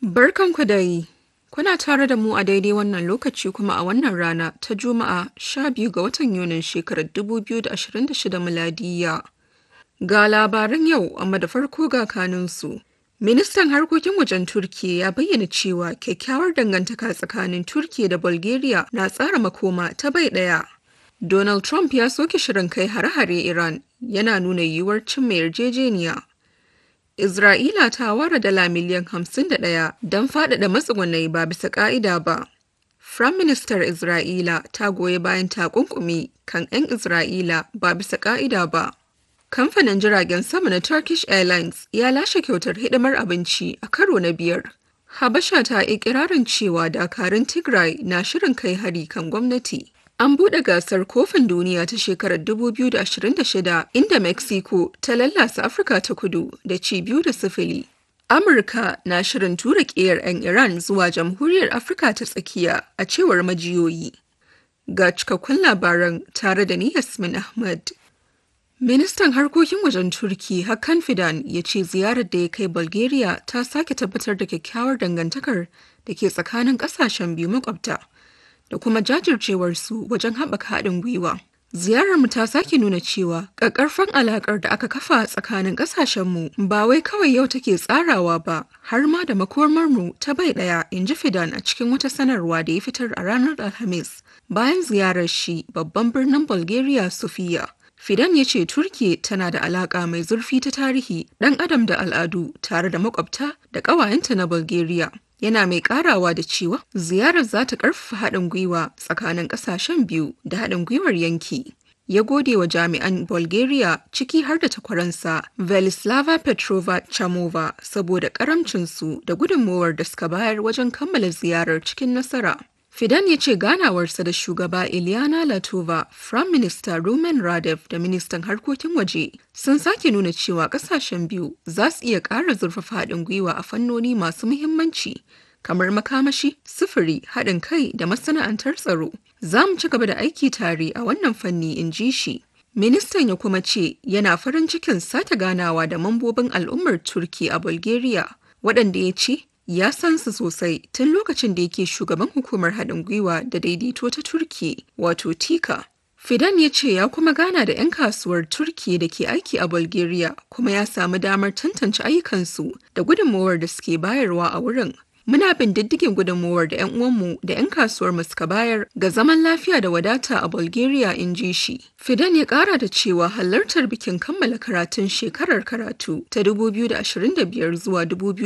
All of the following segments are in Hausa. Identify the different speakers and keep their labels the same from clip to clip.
Speaker 1: Barkanku da yi. Kuna tare da mu a daidai wannan lokaci kuma a wannan rana ta Juma'a 12 ga watan Yunin shekarar 2026 miladiyya. Ga labaran yau amma da farko ga kanunsu. Ministan harkokin wajen Turkiyya ya bayyana cewa kyakkyawar dangantaka tsakanin Turkiyya da Bulgaria na tsara makoma ta bai ɗaya. Donald Trump ya soke shirin kai hare-hare Iran yana nuna yiwuwar cimma yarjejeniya. Isra'ila ta ware dala miliyan 51 don faɗaɗa matsugunai ba bisa ƙa'ida ba. Firayim Ministar Isra'ila ta goyi bayan takunkumi kan 'yan Isra'ila ba bisa ƙa'ida ba. Kamfanin jiragen sama na Turkish Airlines ya lashe kyautar hidimar abinci a karo na biyar. Habasha ta ikirarin cewa dakarun Tigray na shirin kai hari kan gwamnati. An buɗe gasar kofin duniya ta shekarar 2026 inda Mexico ta lallasa Afirka ta kudu da ci biyu da sifili. Amurka na shirin tura ƙiyar 'yan Iran zuwa jamhuriyar Afirka ta tsakiya a cewar majiyoyi. Ga cikakkun labaran tare da ni Yasmin Ahmad. Ministan harkokin wajen Turki Hakan Fidan ya ce ziyarar da ya kai Bulgaria ta sake tabbatar da kyakkyawar dangantakar da ke tsakanin ƙasashen biyu makwabta. da kuma jajircewarsu wajen haɓaka haɗin gwiwa. Ziyararmu ta sake nuna cewa ƙaƙƙarfan alaƙar da aka kafa tsakanin ƙasashenmu ba wai kawai yau take tsarawa ba har ma da makomarmu ta bai ɗaya in ji Fidan a cikin wata sanarwa da ya fitar a ranar Alhamis bayan ziyarar shi babban birnin Bulgaria Sofia. Fidan ya ce Turki tana da alaƙa mai zurfi ta tarihi, ɗan adam da al'adu tare da makwabta da ƙawayenta na Bulgaria. yana mai karawa da cewa ziyarar za ta karfafa haɗin gwiwa tsakanin ƙasashen biyu da haɗin gwiwar yanki. Ya gode wa jami'an Bulgaria ciki har da takwaransa Velislava Petrova Chamova saboda karamcinsu da gudunmowar da suka bayar wajen kammala ziyarar cikin nasara. Fidan ya ce ganawarsa da shugaba Ilyana Latova, Prime Minister Rumen Radev da Ministan Harkokin Waje sun sake nuna cewa kasashen biyu za su iya ƙara zurfafa haɗin gwiwa a fannoni masu muhimmanci kamar makamashi, sufuri, haɗin kai da masana'antar tsaro. Za mu ci gaba da aiki tare a wannan fanni in ji shi. Ministan ya kuma ce yana farin cikin sake ganawa da mambobin al'ummar Turki a Bulgaria, waɗanda ya ce ya san su sosai tun lokacin da yake shugaban hukumar haɗin gwiwa da daidaito ta Turki wato Tika. Fidan ya ce ya kuma gana da 'yan kasuwar Turki da ke aiki a Bulgaria kuma ya samu damar tantance ayyukansu da gudunmowar da suke bayarwa a wurin. Muna bin diddigin gudunmowar da 'yan uwanmu da 'yan kasuwar mu suka bayar ga zaman lafiya da wadata a Bulgaria in ji shi. Fidan ya kara da cewa halartar bikin kammala karatun shekarar karatu ta 2025 zuwa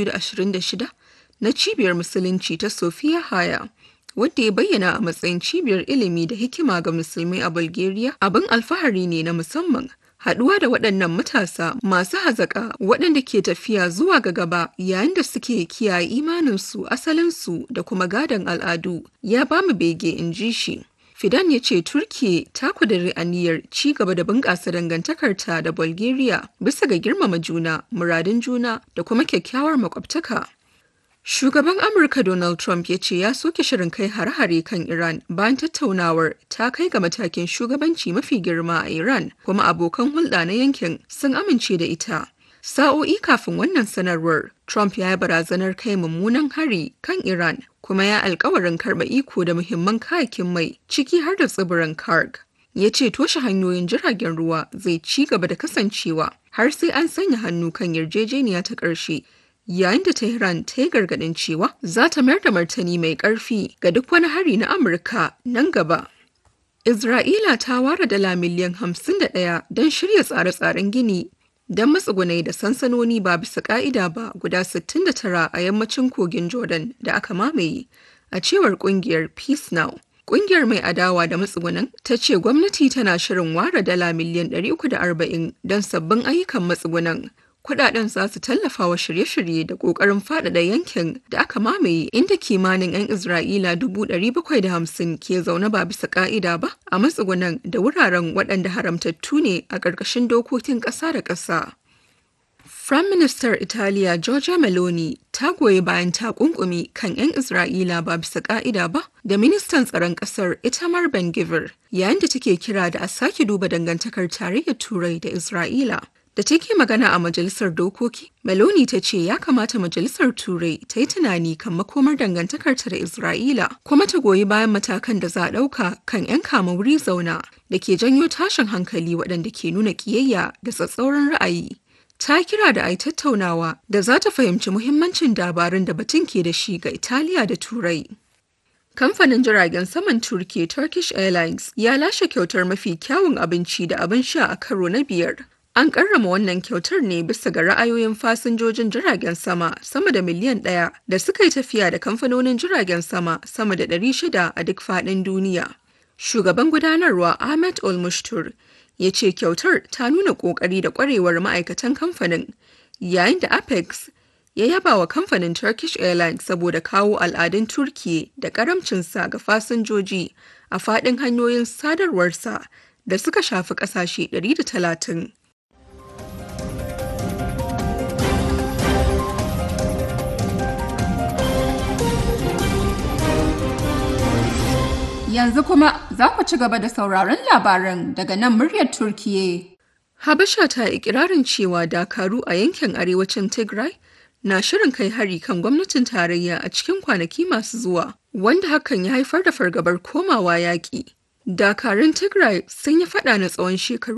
Speaker 1: 2026 na cibiyar musulunci ta Sofiya Haya wadda ya bayyana a matsayin cibiyar ilimi da hikima ga musulmai a Bulgaria abin alfahari ne na musamman. Haɗuwa da waɗannan matasa masu hazaƙa waɗanda ke tafiya zuwa ga gaba yayin da suke kiyaye imaninsu asalinsu da kuma gadon al'adu ya ba mu bege in ji shi. Fidan ya ce Turkiye ta kudiri aniyar ci gaba da bunƙasa dangantakarta da Bulgaria bisa ga girmama juna, muradun juna da kuma kyakkyawar makwabtaka. Shugaban Amurka Donald Trump ya ce ya soke shirin kai hare-hare kan Iran bayan tattaunawar ta kai ga matakin shugabanci mafi girma a Iran kuma abokan hulɗa na yankin sun amince da ita. Sa'o'i kafin wannan sanarwar, Trump ya yi barazanar kai mummunan hari kan Iran kuma ya alkawarin karɓa iko da muhimman kayakin mai ciki har da tsibirin Karg. Ya ce toshe hanyoyin jiragen ruwa zai ci gaba da kasancewa har sai an sanya hannu kan yarjejeniya ta ƙarshe yayin da Tehran ta yi gargaɗin cewa za ta mayar da martani mai ƙarfi ga duk wani hari na Amurka nan gaba. Isra'ila ta ware dala miliyan 51 don shirya tsare-tsaren gini don matsugunai da sansanoni ba bisa ƙa'ida ba guda 69 a yammacin kogin Jordan da aka mamaye, a cewar ƙungiyar Peace Now. Ƙungiyar mai adawa da matsugunan ta ce gwamnati tana shirin ware dala miliyan 340 don sabbin ayyukan matsugunan kudaden za su tallafa wa shirye-shirye da kokarin faɗaɗa yankin da aka mamaye inda kimanin 'yan Isra'ila 750 ke zaune ba bisa ka'ida ba a matsugunan da wuraren waɗanda haramtattu ne a ƙarƙashin dokokin ƙasa da ƙasa. Firayim Ministar Italiya Giorgia Meloni ta goyi bayan takunkumi kan 'yan Isra'ila ba bisa ka'ida ba da ministan tsaron ƙasar Itamar Ben-Gvir yayin da take kira da a sake duba dangantakar tarayyar Turai da Isra'ila. Da take magana a Majalisar Dokoki, Meloni ta ce ya kamata Majalisar Turai ta yi tunani kan makomar dangantakarta da Isra'ila kuma ta goyi bayan matakan da za a ɗauka kan 'yan kama wuri zauna da ke janyo tashin hankali waɗanda ke nuna ƙiyayya da tsatsauran ra'ayi. Ta kira da ai tattaunawa da za ta fahimci muhimmancin dabarun da batun ke da shi ga Italiya da Turai. Kamfanin jiragen saman Turki Turkish Airlines ya lashe kyautar mafi kyawun abinci da abin sha a karo na biyar. An karrama wannan kyautar ne bisa ga ra'ayoyin fasinjojin jiragen sama sama da miliyan ɗaya da suka yi tafiya da kamfanonin jiragen sama sama da ɗari shida a duk faɗin duniya. Shugaban gudanarwa Ahmed Olmushtur ya ce kyautar ta nuna ƙoƙari da ƙwarewar ma'aikatan kamfanin, yayin da Apex ya yaba wa kamfanin Turkish Airlines saboda kawo al'adun Turkiye da karamcinsa ga fasinjoji a faɗin hanyoyin sadarwarsa da suka shafi ƙasashe 130.
Speaker 2: Yanzu kuma za ku ci gaba da sauraron labaran daga nan muryar Turkiye.
Speaker 1: Habasha ta ikirarin cewa dakaru a yankin arewacin Tigray na shirin kai hari kan gwamnatin tarayya a cikin kwanaki masu zuwa, wanda hakan ya haifar da fargabar komawa yaƙi. Dakarun Tigray sun yi faɗa na tsawon shekaru